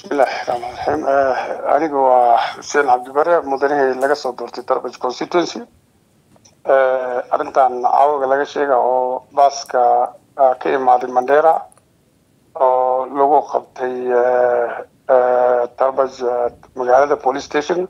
bismillahi raxmaan raxiim aniga waa xuseen cabdibare mudanihii laga soo doortay darbaj constituency arrintan caawaga laga sheega oo baaska ka imaaday mandera oo lagu qabtay darbaj magaalada police station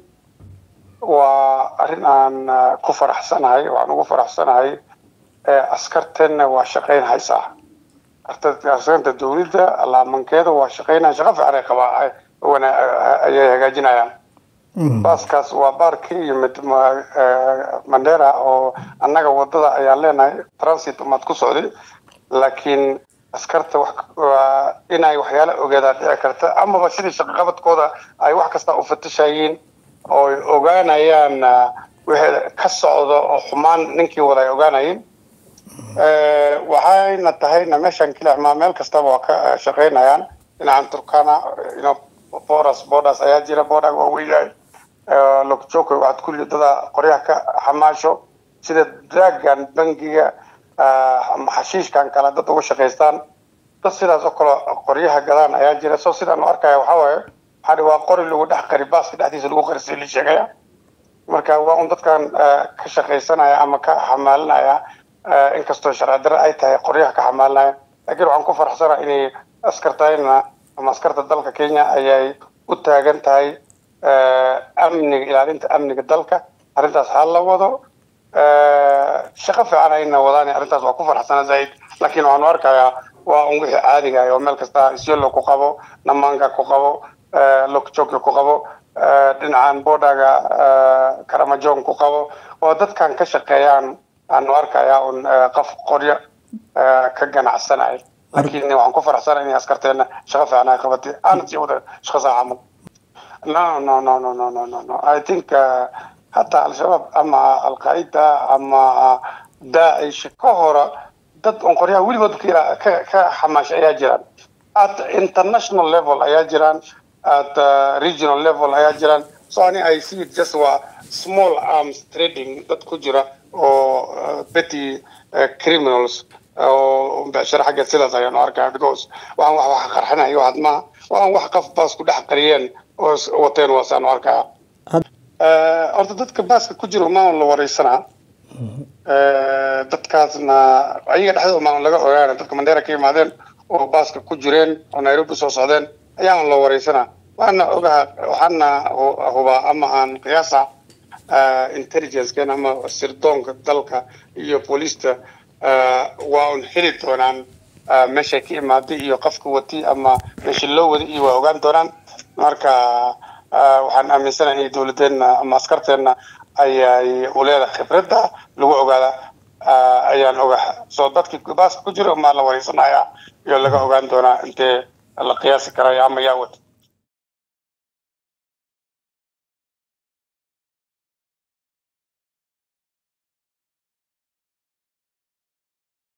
waa arrin aan ku faraxsanahay waxaan ugu faraxsanahay askarteenna waa shaqayn haysaa askarta dawladda laamankeeda waa shaqaynaya shaqo fiican ay qabaa ayay hagaajinayaan baaskaas waa baar ka yimid mandera oo annaga wadada ayaan leenahay transit umaad ku socday laakiin askarta waa inay waxyaala ogeedaa dhici karta amaba sidii shaqaqabadkooda ay wax kasta u fatashayiin oo ogaanayaan wixii ka socdo oo xumaan ninkii wada ay ogaanayeen waxayna tahayna meeshan kilixmaa meel kastaba waa ka shaqaynayaan dhinacan turkana boras bodas ayaa jira bodaga waa weyahay lokjoko waxaad kulli dada qoryaha ka xamaasho sida draagan bangiga xashiishkan kale dad uga shaqaystaan dad sidaas oo kale qoryaha gadaan ayaa jira so sidaan u arkaya waxaa waaye waxaa waa qori lagu dhex qari baaska dhexdiisa lagu qarisay la sheegaya marka waa un dadkan ka shaqaysanaya ama ka xamaalinaya inkastoo sharci darre ay tahay qoryaha ka xamaalinaya laakiin waxaan ku faraxsana inay askartayna ama askarta dalka kenya ayay u taagan tahay amniga ilaalinta amniga dalka arrintaas ha la wado shaqo fiican ayna wadaan arrintaas waa ku faraxsana zaid laakiin waxaanu arkayaa waa un wixii caadiga oo meel kasta isyolo ku qabo namaanga ku qabo lokjoki ku qabo dhinacan bodaga karamajon ku qabo oo dadkan ka shaqeeyaan aanu arkayaa un qof qoryo ka ganacsanay laakiin waxaan ku faraxsana inay askarteena shaqo fiican ay qabatay aana sii wada shaqo saa camal no no no no no no no no i think hataa al-shabaab ama al-qaida ama daacish ka hora dad on qoryaha weligood ka ka xamaasha ayaa jiraan at international level ayaa jiraan at regional level ayaa jiraan so ani i see it just waa small arms trading dad ku jira oo petty criminals oo becsharo xagga sidaas ayaanu arkaa because waxaan wax wax qarxinayo waxaad maaha waxaan wax qof baas ku dhex qariyeen oo wateen waasaanu arkaa horta dadka baaska ku jira maan la wareysanaa dadkaasna ayaga dhexdooda maan laga ogaana dadka mandera ka yimaadeen oo baaska ku jireen oo nairobi soo socdeen ayaan la wareysanaa waana ogaha waxaana hubaa ama aan qiyaasa intelligenceken ama sirdoonka dalka iyo booliista waa un heli doonaan meeshay ka imaaday iyo qofka watay ama meesha loo waday iyo waa ogaan doonaan marka waxaan aaminsanahay in dowladeenna ama askarteenna ayay uleedahay khibradda lagu ogaada ayaan ogaha soo dadkii baaska ku jira maa la wareysanaya iyo laga ogaan doonaa intee la qiyaasi karaya ama yaa wata